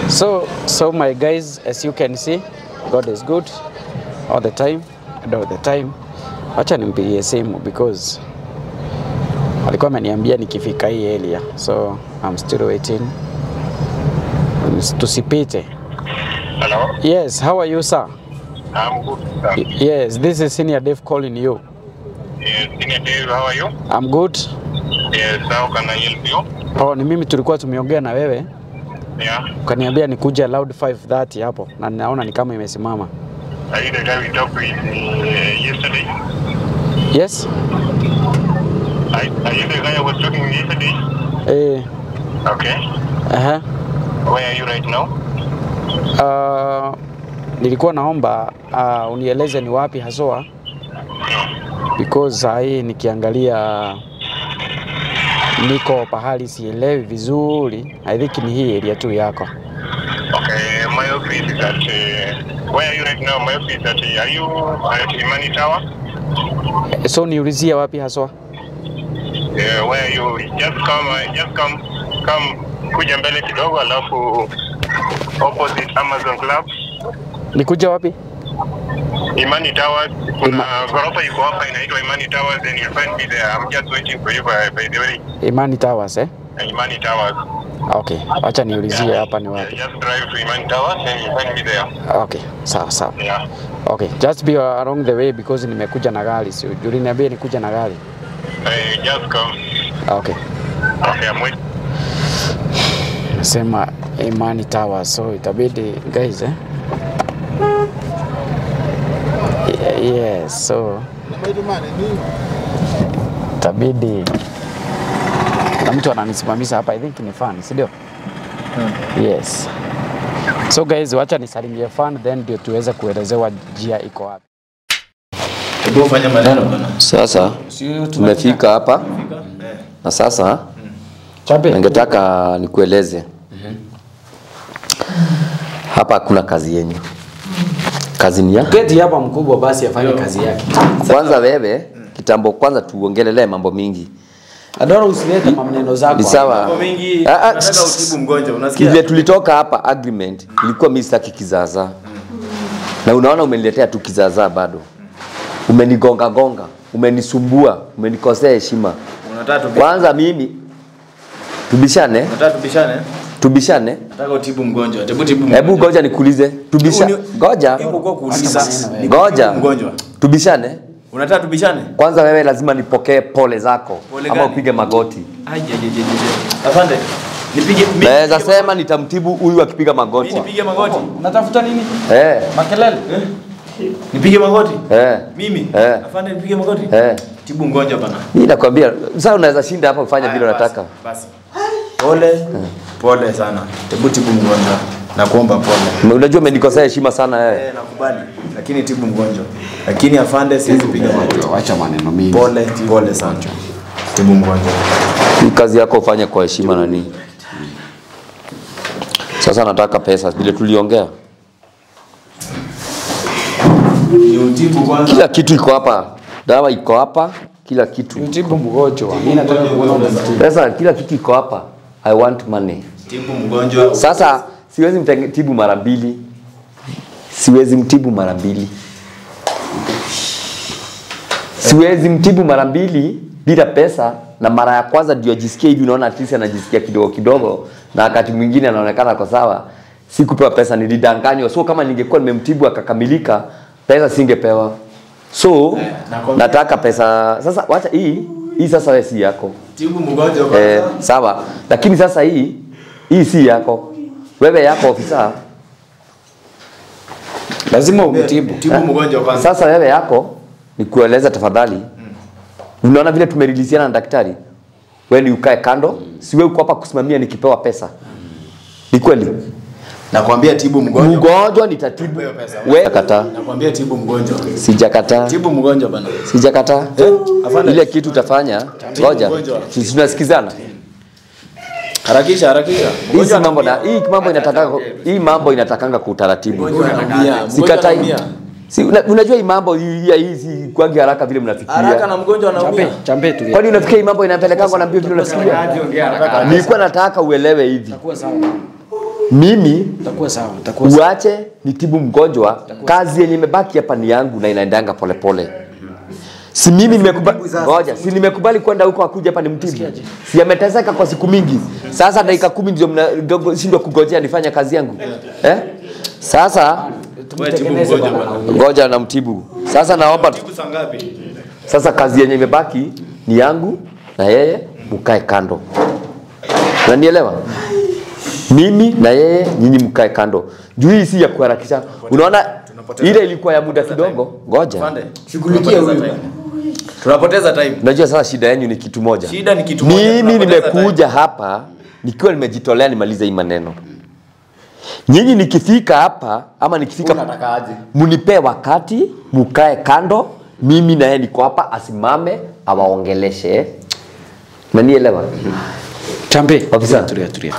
So, so my guys, as you can see, God is good all the time and all the time. Wacha nimpigie simu because alikuwa ameniambia nikifika hii area, so I'm still waiting. Tusipite. Hello, Yes, how are you, sir? I'm good. Sir. Y- Yes, this is Senior Dave calling you. Yes, Senior Dave, how are you? I'm good. Yes, how can I help you? Oh, ni mimi tulikuwa tumeongea na wewe Yeah, ukaniambia nikuje loud 530 hapo na naona ni kama imesimama. are you the guy we talked with uh, yesterday? Yes? Are, are you the guy I was talking with yesterday? Eh, Okay. aha. Where are you right now? Uh, nilikuwa naomba uh, unieleze ni wapi haswa because saa hii nikiangalia niko pahali sielewi vizuri. I think ni hii area tu yako. Okay, my office is at. Uh, where are you right now? My office is at. Uh, are you at Imani Tower? So niulizie wapi haswa? Yeah, where are you? Just come, uh, just come, come kuja mbele kidogo alafu opposite Amazon Club. Nikuja wapi? Imani Towers. Kuna Ima- ghorofa iko hapa inaitwa Imani Towers and you'll find me there. I'm just waiting for you by, by the way. Imani Towers eh? Imani Towers. Okay, acha niulizie hapa ni Yeah, wapi. just drive to Imani Towers and you'll find me there. Okay, sawa sawa. Yeah. Okay, just be along the way because nimekuja na gari. Si uliniambia nikuja na gari. Hey, just come. Okay. Okay, I'm waiting. Nasema Imani Tower, so itabidi guys eh? Ye- Yes, so itabidi na mtu ananisimamisha hapa, I think ni fan, si ndio? Yes. So guys, wacha nisalimie fan then ndio tuweze kuelezewa njia iko wapi. Hebu fanya maneno bwana. Sasa tumefika hapa na sasa Chape. ningetaka nikueleze hapa kuna kazi yenyu. Kazi ni ya Keti hapa mkubwa basi afanye kazi yake. kwanza. Wewe kitambo, kwanza tuongelelee mambo mingi. Adora usilete maneno zako. Ni sawa Mambo mengi Ah, ah, nataka utibu mgonjwa. Unasikia? vile tulitoka hapa agreement ilikuwa mimi sitaki kizaazaa, na unaona umeniletea tu kizaazaa bado, umenigonga gonga, umenisumbua, umenikosea heshima. Unataka tubi- Kwanza mimi tubishane, unataka tubishane? tubishane Nataka utibu mgonjwa. Hebu tibu mgonjwa. Hebu ngoja nikuulize, tubisha Hebu ni- ngoja Hebu kwa kuuliza. Ni ngoja kutibu mgonjwa. tubishane Unataka tubishane? kwanza. Wewe lazima nipokee pole zako Pole ama gani? upige magoti. Aje aje aje. aje. Afande. Nipige mimi. Naweza nipige sema nitamtibu huyu akipiga Mimi magoti. nipige magoti. Unatafuta nini? Eh, Makelele. Nipige magoti. eh, Mimi. Eh. Afande nipige magoti. eh. Tibu mgonjwa bana. Mimi nakwambia sasa unaweza shinda hapa kufanya vile Haya, unataka. Basi. basi. Pole. Pole sana. Hebu tibu mgonjwa. Nakuomba pole. Unajua umenikosea heshima sana wewe. Eh, nakubali. Lakini tibu mgonjwa. Lakini afande siwezi piga magoti. Wacha maneno mingi. Pole, pole sana. Tibu mgonjwa. Hii kazi yako ufanye kwa heshima na nini. Sasa nataka pesa vile tuliongea. Ni utibu kwanza. Kila kitu iko hapa. Dawa iko hapa, kila kitu. Mtibu mgonjwa. Mimi nataka kuona unamtibu. Pesa kila kitu iko hapa. I want money. Tibu mgonjwa. Sasa siwezi mtibu mara mbili, siwezi mtibu mara mbili, siwezi mtibu mara mbili bila pesa, na mara ya kwanza ndio ajisikie hivi, unaona at least anajisikia kidogo kidogo, na wakati mwingine anaonekana kwa sawa. Sikupewa pesa, nilidanganywa. So kama ningekuwa nimemtibu akakamilika, pesa singepewa. So nakwambia- nataka pesa sasa. Wacha hii hii sasa, wewe si yako Tibu mgonjwa eh, kwanza. sawa, lakini sasa hii hii si yako, wewe yako ofisa. Lazima umtibu. Tibu mgonjwa kwanza. Sasa wewe yako ni kueleza tafadhali, unaona vile tumerilisiana na daktari, wewe ni ukae kando, si wewe uko hapa kusimamia nikipewa pesa. Ni kweli Nakwambia tibu mgonjwa. mgonjwa nitatibu, Hiyo pesa. wewe kataa, Nakwambia tibu mgonjwa. sijakataa, Tibu mgonjwa bana. sijakataa. Eh, afande. Ile kitu utafanya, ngoja, mgonjwa. sisi tunasikizana. Harakisha, harakisha. Hizi mambo na hii mambo inatakanga hii mambo inatakanga kwa utaratibu. Mgonjwa anaumia. Sikatai. Mgonjwa anaumia. Si, una, unajua hii mambo hii hii- hii si kwangi haraka vile mnafikiria. Haraka na mgonjwa anaumia. Champe, champe tu. Kwani unafikiria hii mambo inapelekangwa na mbio vile unafikiria? Nilikuwa nataka uelewe hivi. mimi Utakuwa sawa, utakuwa sawa. uache nitibu mgonjwa kazi yenye imebaki hapa ni yangu na inaendanga polepole si mimi nimekubali ngoja si nimekubali kwenda huko akuja hapa ni mtibu si ameteseka kwa siku mingi sasa dakika kumi ndio mnashindwa kugojea nifanye kazi yangu eh? sasa Tumtengeneze bwana. ngoja na mtibu sasa naomba Siku saa ngapi? sasa kazi yenye imebaki ni yangu na yeye mkae kando unanielewa mimi na yeye nyinyi mkae kando juu hii si ya kuharakisha unaona ile ilikuwa ya muda kidogo ngoja Pande. Shughulikia huyu bwana. Tunapoteza time. unajua sasa shida yenu ni kitu moja Shida ni kitu moja, mimi tunapoteza nimekuja hapa nikiwa nimejitolea nimalize hii maneno nyinyi nikifika hapa ama nikifika Unataka aje? mnipee wakati mukae kando mimi naye niko hapa asimame awaongeleshe nanielewa Chambe. Ofisa. Tulia, tulia.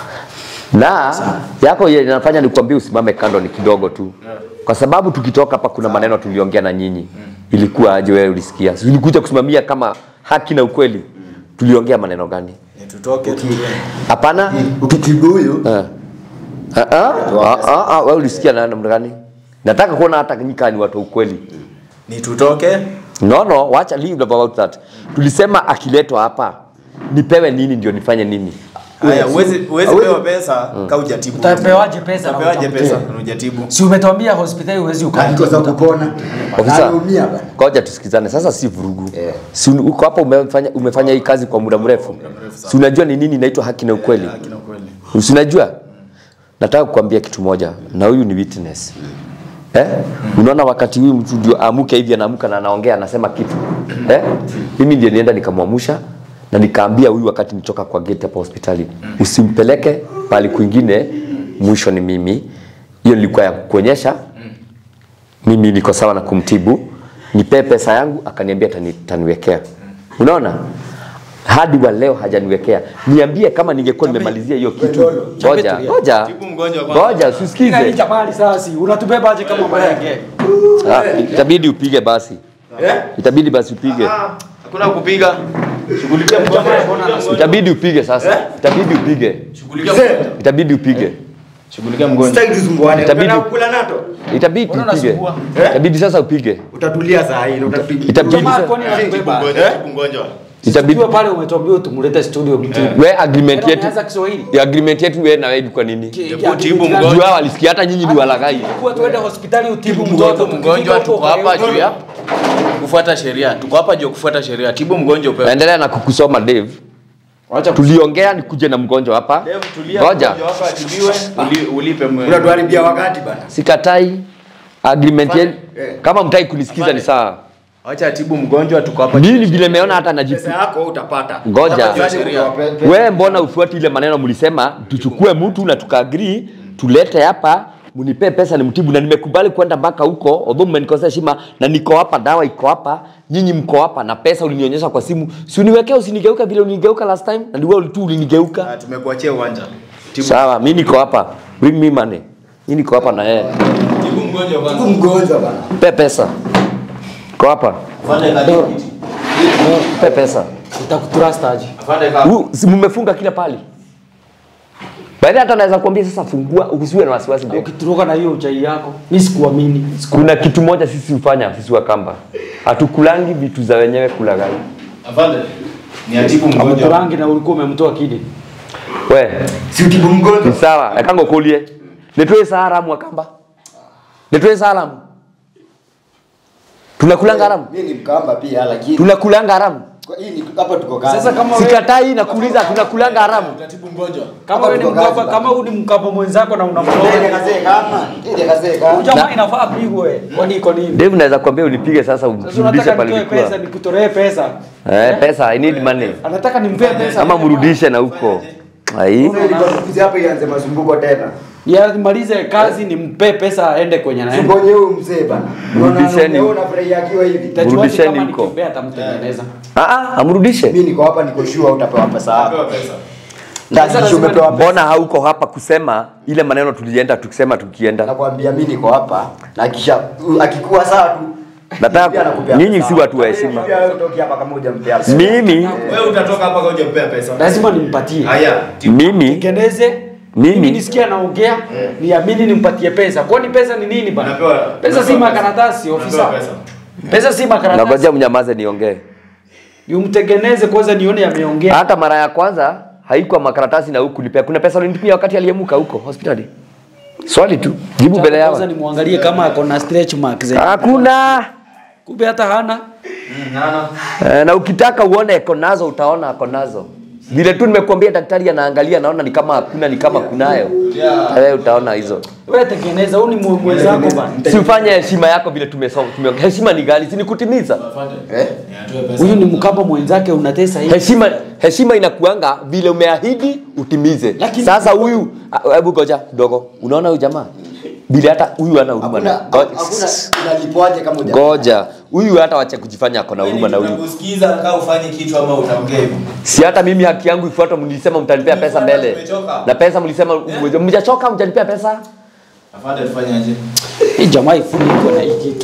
na yako ile inafanya nikwambie usimame kando ni kidogo tu kwa sababu tukitoka hapa kuna maneno tuliongea na nyinyi ilikuwa aje wewe ulisikia Si ulikuja kusimamia kama haki na ukweli tuliongea maneno gani Ni tutoke tu. Hapana, ukitibu huyu Eh. Ah, ah, ah, ah, ah, wewe ulisikia na namna gani nataka kuona hata nyika ni watu wa ukweli Ni tutoke. no no wacha leave about that tulisema akiletwa hapa nipewe nini ndio nifanye nini Haya, uwezi uwezi Hawezi- pewa pesa ka hujatibu. Utapewaje pesa na Utapewaje utamtia? pesa na hujatibu? Si umetuambia hospitali huwezi andiko za ukaa. kupona. Ofisa, Anaumia bwana. ngoja tusikizane sasa, si vurugu Eh. si uko hapa umefanya, umefanya hii kazi kwa muda mrefu, si unajua ni nini inaitwa haki na ukweli? Haki na ukweli. Si unajua? Nataka kukwambia kitu moja, na huyu ni witness eh? Unaona, wakati huyu mtu ndio amuke hivi, anaamka na anaongea, anasema kitu eh? Mimi ndiye nienda nikamwamsha na nikaambia huyu wakati nitoka kwa gate hapa hospitali, usimpeleke pali kwingine, mwisho ni mimi. Hiyo nilikuwa ya kuonyesha mimi niko sawa na kumtibu, nipee pesa yangu, akaniambia tani, taniwekea. Unaona, hadi wa leo hajaniwekea. Niambie kama ningekuwa nimemalizia hiyo kitu. Ngoja, ngoja, Tibu mgonjwa kwanza. ngoja, usisikize. Jamani sasa unatubeba aje kama marenge? Ah, itabidi upige basi, itabidi basi upige, Hakuna kupiga. Shughulikia mgonjwa. itabidi upige sasa, itabidi upige, Shughulikia mgonjwa. itabidi upige, Shughulikia mgonjwa. Sitaki tusumbuane. Itabidi- Unataka kukula nato? itabidi Mbona upige, unasumbua? itabidi sasa upige, Utatulia saa hii na utatulia. itabidi Jamaa sasa- kwani anatubeba? Mgonjwa, tibu mgonjwa. itabidi Tuwe pale umetuambia tumlete studio mtu. we agreement yetu Unaanza Kiswahili. ya agreement yetu wewe na wewe ilikuwa nini? Hebu tibu mgonjwa. Jua walisikia hata nyinyi ni walaghai. Kwa tuende hospitali utibu Tibu mtoto mgonjwa, mgonjwa tuko hapa juu ya kufuata sheria. Tuko hapa juu ya kufuata sheria. Tibu mgonjwa upewe. Naendelea na kukusoma Dave. Wacha Tuliongea nikuje na mgonjwa hapa. Dave, tulia, Ngoja. mgonjwa wako atibiwe, uli- ulipe mwe- Unatuharibia wakati bana. Sikatai agreement yetu. Eh. Kama mtaki kunisikiza ni sawa. Acha atibu mgonjwa, tuko hapa. Mimi vile nimeona hata najipu. Pesa yako utapata. Ngoja. Hapa juu ya sheria. Wewe mbona ufuati ile maneno mlisema tuchukue mtu na tukaagree tulete hapa mnipe pesa ni mtibu na nimekubali kwenda mpaka huko although mmenikosea heshima na niko hapa dawa iko hapa nyinyi mko hapa na pesa ulinionyesha kwa simu si uniwekea usinigeuka vile ulinigeuka last time na ndiwe tu ulinigeuka Ah, Tumekuachia uwanja. Tibu sawa mimi niko hapa bring me money mimi niko hapa na yeye tibu mgonjwa kwanza. Tibu mgonjwa bana. pe pesa ko hapa Afande kazi kiti. pe pesa utakutrust aje. Afande kazi. Huu, si mmefunga kila pali baada hata naweza kuambia sasa fungua usiwe na wasiwasi babe. Ukituruka na hiyo uchai yako, mimi sikuamini. kuna kitu moja sisi hufanya sisi wa kamba hatukulangi vitu za wenyewe kulaghai Afande. Ni atibu mgonjwa. Amekurangi na ulikuwa umemtoa kidi. we Si utibu ni mgonjwa. sawa ekango kulie nitoe saa haramu wa kamba nitoe saa haramu tunakulanga haramu Mimi ni mkamba pia lakini tunakulanga haramu kwa hii ni hapa tuko kazi. Sasa kama wewe sikatai na kuuliza tunakulanga haramu Atibu mgonjwa. kama wewe ni tuko kazi mkapa, bana. kama wewe ni mkapa mwenzako na Ndio unamtoa kazee kama. Ndio kazee kama. jamaa inafaa pigwe. Kwani iko nini? Dave naweza kuambia unipige sasa Sasa umrudishe unataka pale nitoe pesa, ulikuwa nikutolee pesa. eh pesa i need money Anataka nimpee pesa. ama mrudishe na huko ai Sasa ilikuwa tukuzi hapa ianze mazumbuko tena. Yamalize kazi nimpe pesa aende kwenye naenda. Siponye huyu mzee bana. Mrudisheni. Unaona unafurahia akiwa hivi. Tajuaje Mrudisheni kama huko. nikimpea atamtengeneza. ah ah amrudishe Mimi niko hapa niko sure utapewa pesa yako. Pewa pesa. Ndani umepewa pesa. mbona hauko hapa kusema ile maneno tulienda tukisema tukienda Nakwambia mimi niko hapa na kisha akikuwa sawa tu. Nataka- pia nakupea nyinyi pesa. si watu wa heshima. Pia wewe utoki hapa kama hujampea pesa. mimi Wewe utatoka hapa kwa hujapea pesa. Lazima nimpatie. Haya. Tibu. mimi Tengeneze Mimi- mimi nisikia naongea niamini nimpatie pesa kwani pesa ni nini bana Unapewa- pesa si unapewa makaratasi pesa. ofisa Unapewa pesa. pesa si makaratasi Nagoja mnyamaze niongee. yumtengeneze kwanza nione ameongea Hata mara ya kwanza haikuwa makaratasi na huku nipea. Kuna pesa ulinipia wakati aliyemuka huko hospitali. Swali tu. Jibu mbele kwanza yao. nimwangalie kama ako na stretch marks Hakuna. kumbe hata hana Eh, na ukitaka uone ako nazo utaona ako nazo. Vile tu nimekuambia daktari anaangalia naona ni kama hakuna ni kama kunayo. Wewe utaona hizo. wewe tengeneza huu ni mwe- mwenzako bana Si ufanye heshima yako vile tumesoma. Tume, heshima ni gani? Si ni kutimiza. Eh? huyu ni mkamba mwenzake unatesa hivi Heshima heshima inakuanga vile umeahidi utimize. Lakini- Sasa huyu ah, hebu goja kidogo. Unaona huyu jamaa? Vile hata huyu hana huruma. Hakuna na- Go- hakuna unalipwaje kama huja. Ngoja. Huyu hata wacha kujifanya ako na huruma na huyu. Tunakusikiza kaa ufanye kitu ama utaongea hivyo. Si hata mimi haki yangu ifuatwe, mlisema mtanipea pesa Tumefuata, mbele. tumechoka. Na pesa mlisema mjachoka mjanipea pesa. Afande tufanye aje? hii jamaa ifunikwe na hii kitu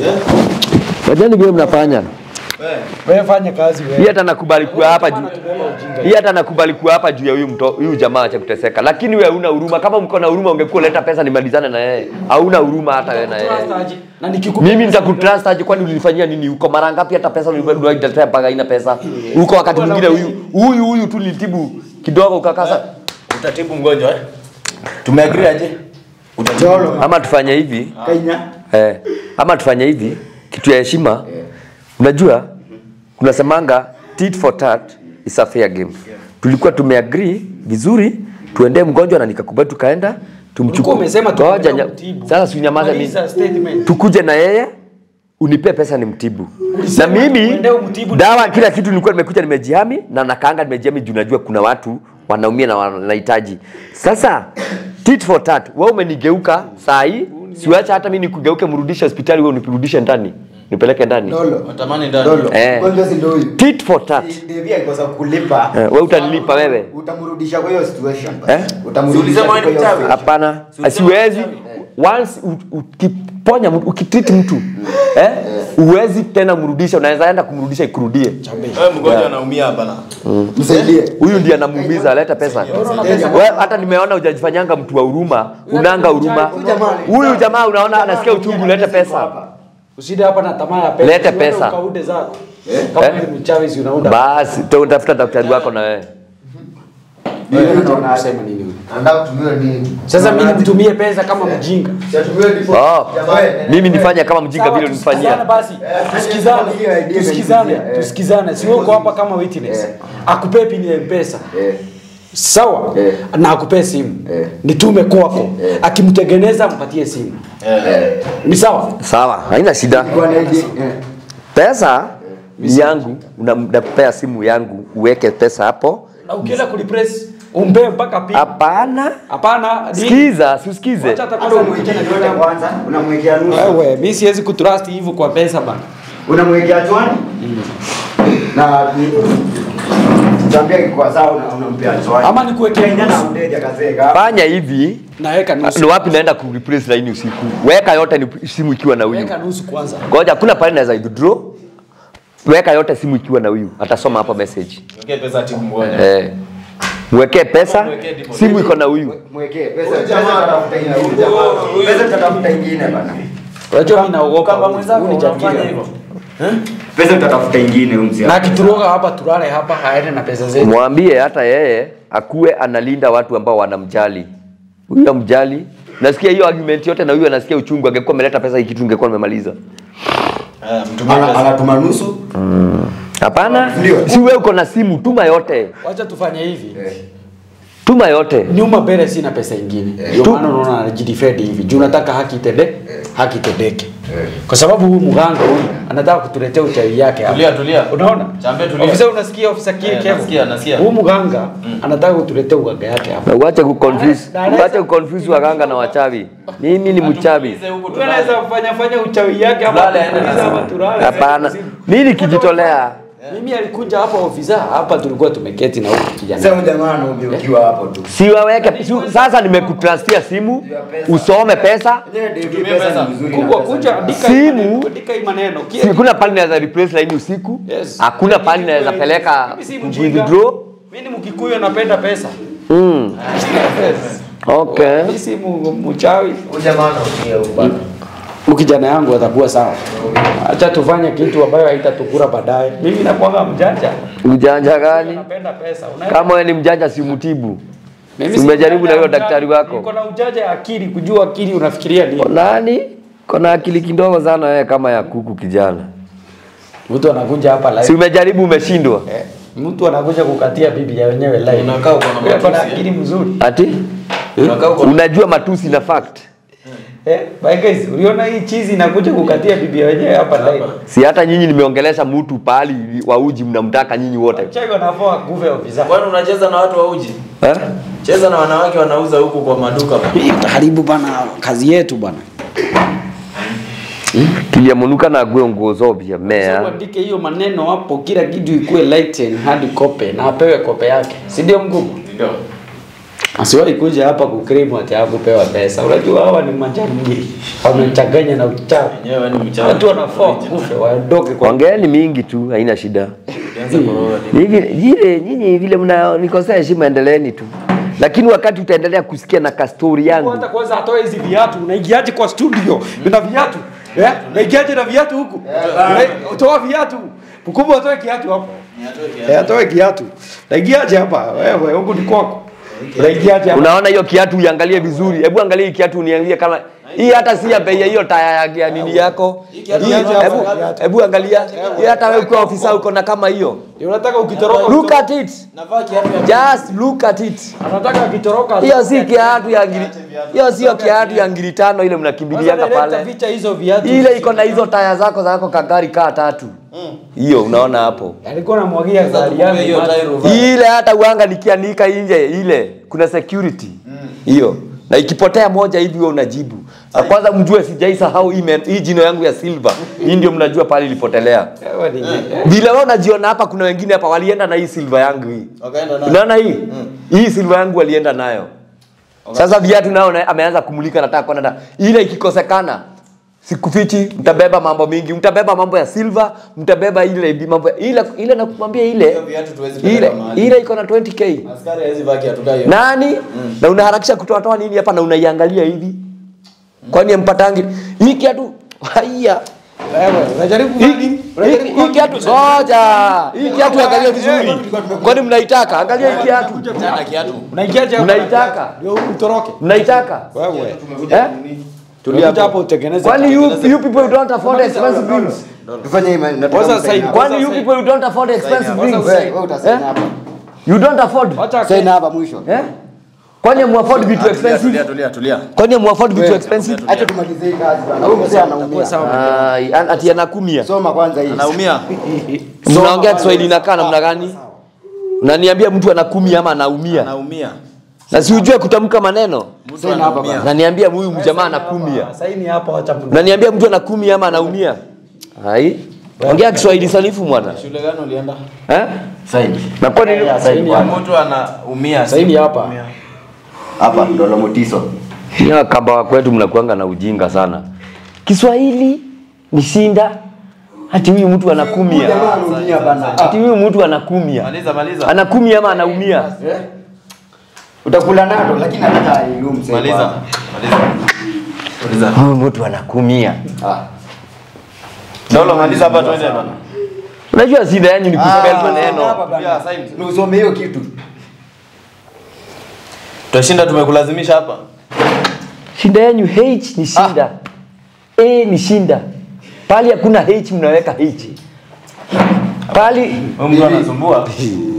Wajani vile mnafanya. Wewe. wewe fanya kazi wewe Hii hata nakubali kuwa hapa juu. Hii hata nakubali kuwa hapa juu ya huyu mto huyu jamaa acha kuteseka. Lakini wewe huna huruma. Kama mko na huruma ungekuwa leta pesa nimalizane na yeye. Hauna huruma hata wewe na yeye. Trust aje? na nikikupa Mimi nitakutrust aje kwani ulinifanyia nini huko? Mara ngapi hata pesa uliniletea mpaka haina pesa? Huko wakati mwingine huyu huyu huyu tu nilitibu kidogo ukakasa. Utatibu mgonjwa eh? Tumeagree aje? Utatibu. Ama tufanye hivi. Kainya. Eh, ama tufanye hivi kitu ya heshima. Unajua kuna semanga tit for tat is a fair game. Tulikuwa tumeagree vizuri tuendee mgonjwa na nikakubali tukaenda Ulikuwa tumchukue. umesema Ngoja tunaenda nya- kumtibu. Sasa si unyamaze mimi. Maliza statement. Tukuje na yeye unipe pesa ni mtibu. Na Ulisema mimi tuende umtibu dawa kila kitu nilikuwa nimekuja nimejihami na nakaanga nimejihami juu najua kuna watu wanaumia na wanahitaji. Sasa tit for tat, wewe umenigeuka saa hii, siwacha hata mimi nikugeuke mrudishe hospitali, wewe unirudishe ndani, nipeleke ndani. Dolo. Watamani ndani. Dolo. Eh. Mgonjwa si ndio huyu. Tit for tat. Devi akikosa kulipa. Eh, wewe utanilipa wewe? Utamrudisha kwa hiyo situation. Eh? Utamrudisha Ulisema kwa wewe ni hiyo mchawi? situation. Hapana, asiwezi. Once u- ukiponya mtu, ukitreat mtu eh, uwezi tena mrudisha, unaweza enda kumrudisha ikurudie. Wewe mgonjwa anaumia hapa na. Msaidie. huyu ndiye anamuumiza, aleta pesa. Wewe hata nimeona hujajifanyanga mtu wa huruma, unanga huruma. Huyu jamaa unaona anasikia uchungu, lete pesa. uside hapa na tamaa ya pesa Lete Usiende pesa. ukaude zako kama Eh? ni mchawi si unaunda Basi to utafuta daktari wako na wewe. Wewe unataka kusema nini wewe? Anataka kutumia nini? sasa mimi nimtumie pesa kama mjinga Siatumie ndipo. Oh, Jamaa. mimi nifanye kama mjinga Sawa, vile tusikizane unifanyia. basi tusikizane hiyo idea tusikizane imenijia, eh. tusikizane si wewe uko hapa kama witness Eh. akupe pini ya mpesa Eh. sawa Eh. na akupe simu Eh. nitume kwako akimtengeneza mpatie simu ni sawa Sawa, haina shida. Kwa na idea. Eh. Pesa ni yangu, unapea simu yangu uweke pesa hapo. na ukienda kulipress umpe mpaka pini Hapana, hapana ni- sikiza, siusikize. Wacha hata Hata kwanza umwekea mwingine yote anione. kwanza, unamwekea nusu. wewe mimi siwezi kutrust hivyo kwa pesa bana Unamwekea chwani. Na Tambia kwa sawa una- unampea chwani. ama nikuwekea Kenya na nusu mteja kazeka. Fanya hivi, naweka ni nusu wapi naenda kureplace laini usiku? Weka yote ni simu ikiwa na huyu. weka nusu kwanza Ngoja, kuna pale naweza withdraw. Weka yote simu ikiwa na huyu, atasoma hapo message. Wekee pesa tibu mgonjwa. Eh. Mwekee pesa, Mwekee deposit. simu iko na huyu. Mwekee pesa. Pesa tutafuta ingine. Pesa tutatafuta ingine bana. unajua mimi naogopa Kama huyu. mwenzako Huyu ni unafanya jangili. hivyo. Pesa tutatafuta ingine huyu mzee. na akituroga hapa tulale hapa haende na pesa zetu Mwambie hata yeye akuwe analinda watu ambao wanamjali. Huyu amjali. Nasikia hiyo argument yote na huyu anasikia uchungu. Angekuwa ameleta pesa hii kitu ningekuwa nimemaliza. Eh, mtumie Ana- pesa. Anatuma nusu. Hapana, Ndio. si wewe uko na simu, tuma yote, wacha tufanye hivi tuma yote. nyuma mbele sina pesa ingine ndio Tu- maana unaona anajidefend hivi juu nataka haki itende haki itendeke kwa sababu huyu mganga huyu anataka kutuletea uchawi yake hapa Tulia, tulia. unaona Chambe, tulia. ofisa unasikia ofisa kile Eh, kevo nasikia, nasikia. huyu mganga anataka kutuletea uganga yake hapa Na uache kuconfuse, Na- na- uache kuconfuse waganga na wachawi. Mimi ni mchawi. Tuulize huku Huyu anaweza tulale. kufanya fanya uchawi yake hapa Tulale, aende atuulize na hapa simu. tulale. Hapana, mimi nikijitolea mimi alikuja hapa ofisa hapa tulikuwa tumeketi na huyu kijana Sasa jamaa anaongeukiwa hapo tu. siwaweke si- sasa nimekutrustia simu usome pesa Tutumie pesa. ni mzuri. kubwa kuja andika hii Simu. maneno, andika hii maneno Kia- si kuna pali naweza replace line usiku Yes. hakuna pali naweza peleka Mimi si mjinga. withdraw Mimi ni Mkikuyu napenda pesa. Okay. Mimi si mu- mchawi. Ujamaa unaumia huyu bana. Huyu kijana yangu atakuwa sawa. Acha tufanye kitu ambayo haitatukura baadaye. Mimi nakuanga mjanja. Ujanja gani? Napenda pesa. Unaenda Kama wewe ni mjanja si mtibu. Mimi Si si umejaribu na mjanja, huyo mjanja. daktari wako? Niko na ujanja ya akili, kujua akili unafikiria nini. Nani? Kona akili kidogo sana wewe kama ya kuku kijana. Mtu anakuja hapa live. Si umejaribu umeshindwa. Eh, mtu anakuja kukatia bibi ya wenyewe live. Unakaa uko na Wewe uko na matusi, akili mzuri. Ati? Unakaa uko na- Unajua matusi na fact. Eh, by guys, uliona hii chizi inakuja kukatia bibi ya wenyewe hapa live. Si hata nyinyi nimeongelesha mtu pahali wa uji mnamtaka nyinyi wote. Chai wanafaa kuve ofisa. Kwani unacheza na watu wa uji? Eh? Cheza na wanawake wanauza huku kwa maduka bana. Hii utaharibu bana kazi yetu bana. Tuliamunuka na gwe nguo zobia Sasa mea. uandike hiyo maneno hapo, kila kitu ikuwe lighten hadi kope na apewe kope yake, si ndio mkubwa? Ndio. Asiwahi kuja hapa kukrimu ati hakupewa pesa. Unajua hawa ni majangili, wamechanganya na uchawi. Wenyewe ni mchawi. Watu wanafaa kufe waondoke kwa Ongeeni mingi tu, haina shida. Ukianza kuroga ni- Hivi jile nyinyi vile mnanikosea heshima, endeleeni tu, lakini wakati utaendelea kusikia na kastori yangu hata kwanza atoe hizi viatu. Unaingiaje kwa studio na viatu? Eh? Unaingiaje na viatu huku? Una- Toa viatu. Mkubwa atoe kiatu hapo. Eh, atoe kiatu. Naingiaje hapa? Wewe huku ni kwako. Unaingiaje hapa? Unaona hiyo kiatu uiangalie vizuri. Hebu angalia hii kiatu uniangalie kama hii hata si ya bei ya hiyo taya ya- ya nini yako. kiatu Hii- yako Hebu ngapi? hebu angalia. Hii hata wewe ukiwa ofisa uko na kama hiyo. Unataka ukitoroka Look at it. Navaa kiatu ya Just look at it. anataka akitoroka Hiyo si kiatu ya ngiri. Hiyo sio kiatu ya ngiri tano ile mnakimbilianga pale. Ficha hizo viatu. Ile iko na hizo taya zako zako kagari kaa tatu. Hiyo unaona hapo. Alikuwa anamwagia gari kumbe yangu. hiyo maji. tairi uvaa. ile hata uanga nikianika nje ile kuna security hiyo na ikipotea moja hivi wewe unajibu na kwanza mjue sijaisahau hii men- hii jino yangu ya silver hii ndio mnajua pale ilipotelea Wewe ni vile wewe unajiona hapa kuna wengine hapa walienda na hii silver yangu hii Wakaenda nayo. unaona hii hii silver yangu walienda nayo sasa viatu nao na- ameanza kumulika nataka kwenda na ile ikikosekana sikufichi mtabeba mambo mingi mtabeba mambo ya silver mtabeba ile mambo ile ile nakumwambia ile Hiyo viatu tuwezi ile peleka mahali. ile iko na 20k Askari hawezi vaa kiatu kama hiyo. nani na unaharakisha kutoa toa nini hapa na unaiangalia hivi kwani ampatangi hii kiatu haya wewe unajaribu hii hii- hii kiatu ngoja hii kiatu angalia vizuri kwani mnaitaka angalia hii kiatu Tena kiatu. unaingiaje hapa? Mnaitaka? Ndio utoroke. mnaitaka Wewe. eh Tulia hapo utengeneze. kwani you, you people don't afford expensive things Tufanye hii man- Kwanza nataka sign. msaini. kwani you people you don't afford expensive Kwanza things sign. Wewe wewe utasaini Eh? hapa. you don't afford Acha Saini hapa mwisho. eh kwani mu afford vitu Tulia, expensive tulia, tulia. kwani mu afford vitu expensive Acha tumalize hii kazi bana. Huyu mzee anaumia. Ai, an- ati anakumia Soma kwanza hii. Anaumia. mnaongea Kiswahili inakaa namna gani? Unaniambia mtu anakumia ama anaumia? Anaumia. Na si ujue kutamka maneno. Mtu Saini hapa anaumia. Unaniambia huyu mjamaa anakumia. Saini hapo acha mtu. Unaniambia mtu anakumia ama anaumia? Hai. Ongea Kiswahili sanifu mwana. Shule gani ulienda? Eh? Saini. Na kwa nini? Saini hapa. Mtu anaumia. Saini hapa. Hapa ndo Lomotiso. Ni kamba wa kwetu mnakuanga na ujinga sana. Kiswahili ni shinda. Ati huyu mtu anakumia. Jamaa anaumia bana. Ati huyu mtu anakumia. Maliza, maliza. Anakumia ama anaumia? Utakula nalo lakini hata ilumu sasa. Maliza. Maliza. Maliza. Huyu mtu anakumia. Ah. Dolo maliza hapa twende bana. Unajua shida yanyu ni kuspell Ah, maneno. hapa bana. Tulia, sign. Ni usome hiyo kitu. Tutashinda tumekulazimisha hapa. Shinda yenu H ni shinda. A ni shinda. Pali hakuna H mnaweka H. Pali Huyu mtu anasumbua.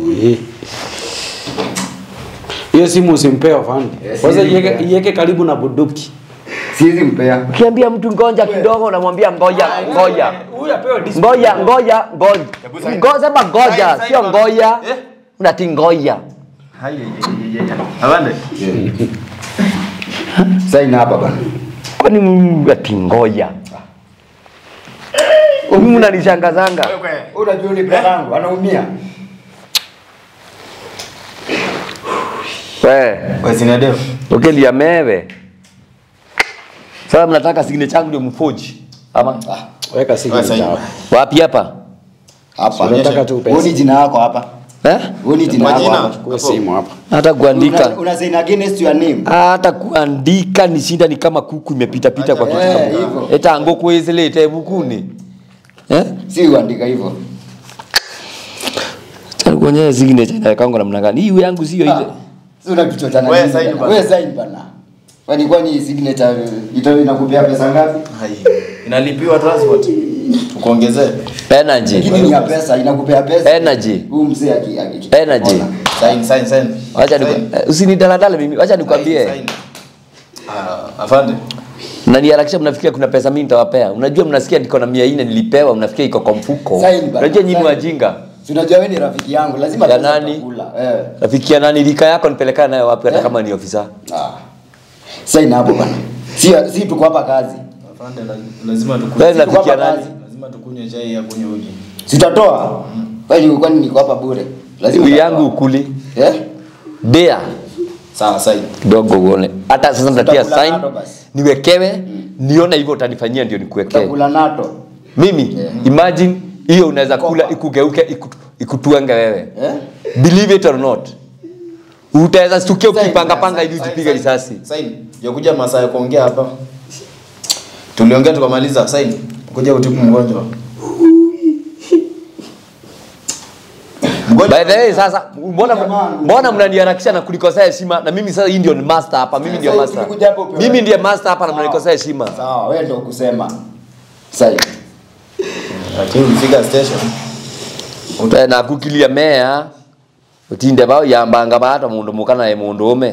Hiyo simu usimpe afande. Kwanza iweke iweke karibu na bunduki. Siwezi mpea. ukiambia mtu ngoja kidogo unamwambia ngoja ngoja. Huyu apewe discipline. Ngoja ngoja ngoja. Ngoja sema ngoja Sign, sio sign. ngoja. Eh? Unati ngoja. Avande. Saini hapa bana. Kwani Mungu ati ngoja. Mimi mnanishangazanga. Unajua ni brother yangu anaumia. Wewe Wewe sinadeo. ukelia mewe. Sasa mnataka signature changu ndio mfoji. Ama Weka simu Wewe sign. hapa. wapi hapa? Hapa. Unataka tu pesa. Huoni jina yako hapa. eh? Wewe ni jina Majina. lako hapa. Chukua simu hapa. hata kuandika Una, una sign against your name. hata kuandika ni shinda ni kama kuku imepita pita kwa Eh, kichwa hivyo. eta ngoko isilete bukuni eh Si uandika hivyo. Acha nikuonyeshe signature inawekangwa namna gani hii yangu sio ile Si una kichwa cha nani? Wewe sign bana. Wewe sign bana. Kwani kwani signature ito inakupea pesa ngapi? Hai. Inalipiwa transport. Tukuongezee. energy Lakini ni ya pesa, inakupea pesa. Energy. Huyu mzee aki aki. Energy. Ona. Sign, sign, sign. acha Sign. niku- eh, usinidaladale mimi acha Sign, nikwambie sign. Ah, afande. na niharakisha mnafikiria kuna pesa mimi nitawapea unajua mnasikia niko na 400 nilipewa mnafikiria iko kwa mfuko Sign bana. unajua nyinyi Sign. wajinga Si unajua wewe ni rafiki yangu, lazima Ya pesa nani? utakula. Eh. rafiki ya nani rika yako nipelekana nayo wapi hata Eh? kama ni ofisa Ah. Sign hapo bana. Si si tuko hapa kazi. Afande, la- lazima wewe tukunywe. ni rafiki ya Tuko hapa nani kazi. Lazima tukunywe chai ya kunywa uji. Sitatoa. Kwani kwani niko hapa bure? Lazima Huyu utatoa. yangu ukuli Eh? dea Sawa, sign. kidogo uone hata sasa nitatia Tutakula sign nado basi. niwekewe nione hivyo utanifanyia ndio nikuwekee Utakula nato. mimi imagine hiyo unaweza kula ikugeuke iku- ikutuenge wewe Eh? believe it or not utaweza stukia Sign, ukipanga sign, panga hivi Sign, usipige sign. risasi Sign. Ya kuja masaa ya kuongea hapa. Tuliongea tukamaliza. Sign. Kuja utibu mgonjwa. Mgonjwa. by the way sasa mbona mbona mnaniharakisha na kulikosea heshima na mimi sasa hii ndio ni master hapa mimi ndio Sasa master tulikuja hapo upewe. mimi ndiye master hapa na mnanikosea heshima Sawa, wewe ndio kusema. Sign. Lakini ulifika station. Eh, na kukilia mea utinde bao yambanga bata mundu mukana ye mundu ume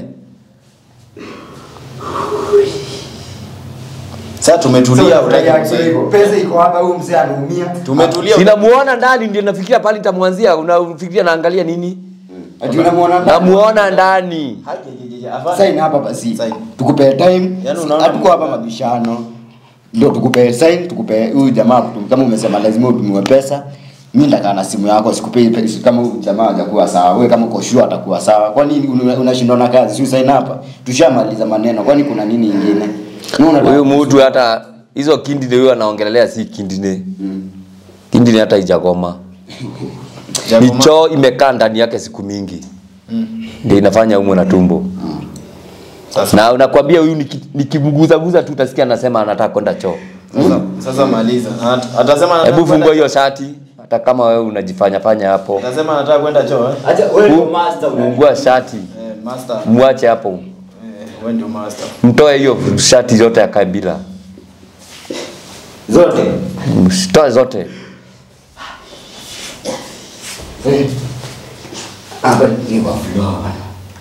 Sasa tumetulia Sasa utaki yake kusaidia. hivyo. Pesa iko hapa, huyu mzee anaumia. Tumetulia. sinamuona ndani ndio nafikiria pale nitamwanzia unafikiria naangalia nini Ati unamwona ndani? namuona ndani Hajejeje, afande. Sign hapa basi. Sign. Tukupe time. Yaani unaona Hatuko hapa mabishano. Ndio tukupe sign, tukupe huyu jamaa kutum- kama umesema lazima utumiwe pesa. Mimi ndakaa na simu yako sikupei pesa kama huyu jamaa hajakuwa sawa. Wewe kama uko sure atakuwa sawa. Kwa nini una- unashindwa na kazi? Si sign hapa. Tushamaliza maneno. Kwani kuna nini ingine? Wewe unataka- huyu mtu hata hizo kindine huyo anaongelelea si kindine kindine hata ijakoma Jakoma. hicho imekaa ndani yake siku mingi ndio inafanya umwe na tumbo Sasa, na unakwambia huyu niki- nikimguzaguza tu utasikia anasema anataka kwenda choo sasa, sasa maliza. At- Atasema anataka hebu kwenda- fungua hiyo shati hata kama wewe unajifanya fanya hapo Atasema anataka kwenda choo eh? Acha wewe ndio master una. fungua shati Eh, master. mwache hapo Eh, wewe ndio master. mtoe hiyo shati zote akae bila Zote. msitoe zote Eh. Hapa ni kwa floor bana.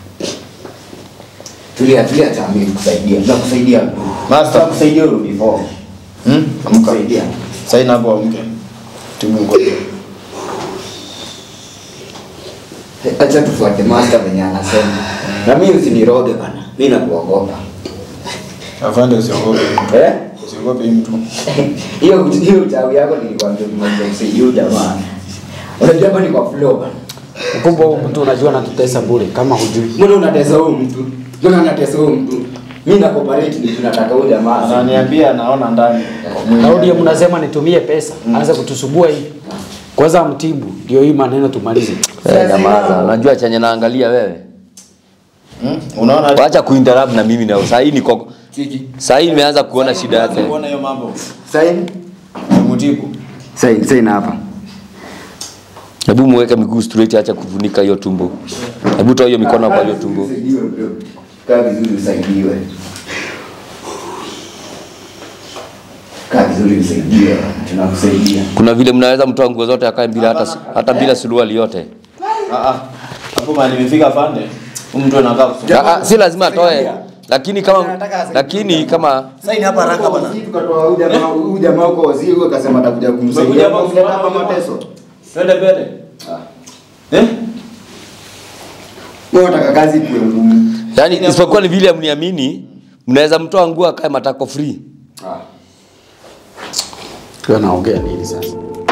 Tulia tulia tami kusaidia. Nakusaidia. Master. Nakusaidia urudi form. Hmm? Nakusaidia. Sign hapo amke. Timu ngoja. Acha tufuate master venye anasema. Na mimi usiniroge bana. Mimi nakuogopa. Afande usiogope. Eh? Usiogope hii mtu. Hiyo hiyo uchawi yako nilikwambia nimekuja kusaidia huyu jamaa. Unajua hapa ni kwa floor bana. Kumbe huyu mtu unajua anatutesa bure kama hujui. Mbona unatesa huyu mtu? Mbona unatesa huyu mtu? Mimi na cooperate ni tunataka huyu jamaa. Ananiambia naona ndani. Daudi mnasema nitumie pesa, anza kutusubua hivi. Kwanza mtibu, ndio hii maneno tumalize. Eh, nyamaza unajua chenye naangalia wewe Hmm? Unaona? wacha kuinterrupt na mimi na saa hii niko Chiki. saa hii nimeanza kuona shida yake Unaona hiyo mambo. Sign. Mutibu. Sign sign hapa. hebu muweke miguu straight acha kufunika hiyo tumbo hebu toa hiyo mikono kwa hiyo tumbo Usaidiwe bro. Kaa vizuri usaidiwe. Kaa vizuri usaidiwe. Tunakusaidia. kuna vile mnaweza mtoa nguo zote akae bila hata hata bila suruali yote Ah ah. Hapo mahali nimefika afande. Huyu mtu anakaa kusoma. Ah, ah, si lazima atoe lakini kama lakini kama Sign hapa haraka bana. Sisi tukatoa huyu jamaa huyu jamaa huko waziri huyo akasema atakuja kumsaidia. Umekuja hapa Kumleta kusimama hapa kama- mateso. Twende mbele. Eh? Wewe unataka kazi kuwe ngumu. yani isipokuwa ni vile mniamini mnaweza mtoa nguo akae matako free Ah. Kwa naongea nini sasa?